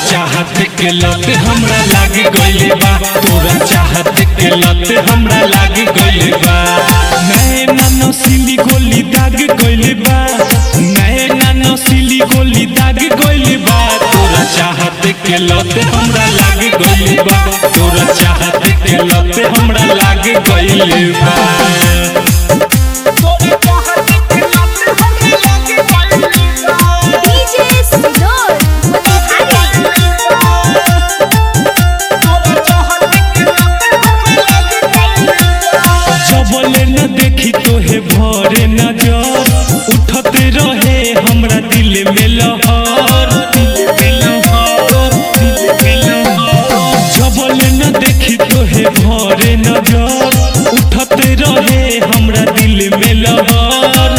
चाहत के लत हमरा लाग गइल बा तोरा चाहत के लत हमरा लाग गइल बा नैना नसीली गोली दाग गइल बा नैना नसीली गोली दाग गइल बा तोरा चाहत के लत हमरा लाग गइल बा तोरा चाहत के लत हमरा लाग गइल बा DJ Sinor, जबले न देखी तोहे भरे नजर उठते रहे हमरा दिल में लहर जबले न देखी तोहे भरे नजर उठते रहे हमरा दिल में लहर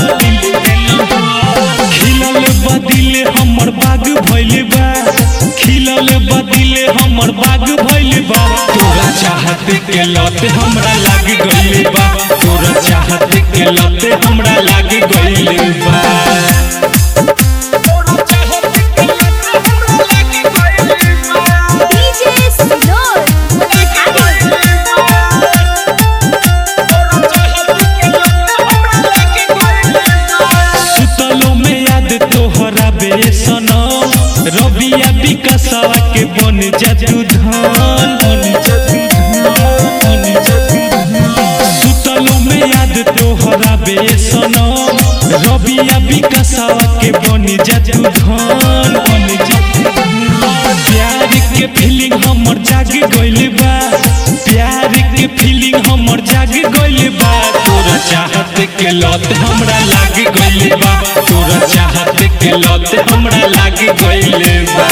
खिलल बा दिल हमर बाग भइल बा खिलल बा दिल हमर बाग भइल बा तोरा चाहत के लत हमरा लाग गइल बा तोरा चाहत के लत हमरा लाग गइल बा DJ Sinor, सुतलो में याद तोहरा बेसनम रबिया विकसवा के बन जदू धान सुतलो में याद तोहरा बेसनम रबिया विकसवा के बन जदू धान प्यार के फीलिंग हमर जाग गइल बा प्यार के फीलिंग हमर जाग गइल बा तोरा चाहत के लत हमरा लाग गइल बा तोरा चाहत के लत हमरा लाग गइल बा